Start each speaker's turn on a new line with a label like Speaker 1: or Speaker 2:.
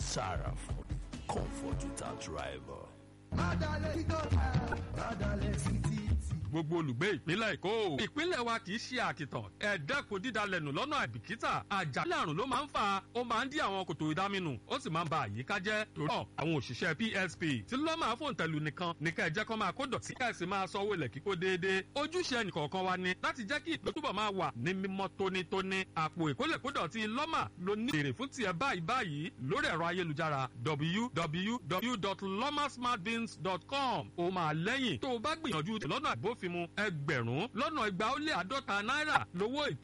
Speaker 1: Saraford, comfort without rival.
Speaker 2: gbogbo olùgbé ìpínlẹ̀ èkó ìpínlẹ̀ wa kì í ṣe àkìtàn ẹ dẹ́kun dídalẹ̀nù lọ́nà àìbìkítà àjàkálẹ̀ àrùn ló máa ń fà ó máa ń dí àwọn kòtò ìdáminù ó sì máa ń ba àyíká jẹ́ torí ọ̀ àwọn òṣìṣẹ́ psp tí ló máa fòun tẹ̀lú nìkan ní ká ẹ jẹ́ kó máa kó dọ̀tí ká ẹ sì máa sanwó ilẹ̀ kíkó déédéé ojúṣe ẹnìkọ̀ọ̀kan wa ni láti jẹ́ kí ìpín túbọ̀ máa wà ní mímọ́ tónítóní àpò ìkólẹ̀kódọ̀tí lọ́mà ló ní èrè fún tiẹ̀ báyìí báyìí lórí ẹ̀rọ ayélujára www.lomasmartbins.com ó máa lẹ́yìn tó o bá gbìyànjú lọ́nà àbófinmu ẹgbẹ̀rún lọ́nà igba ó lé àádọ́ta náírà lówó ìtọ́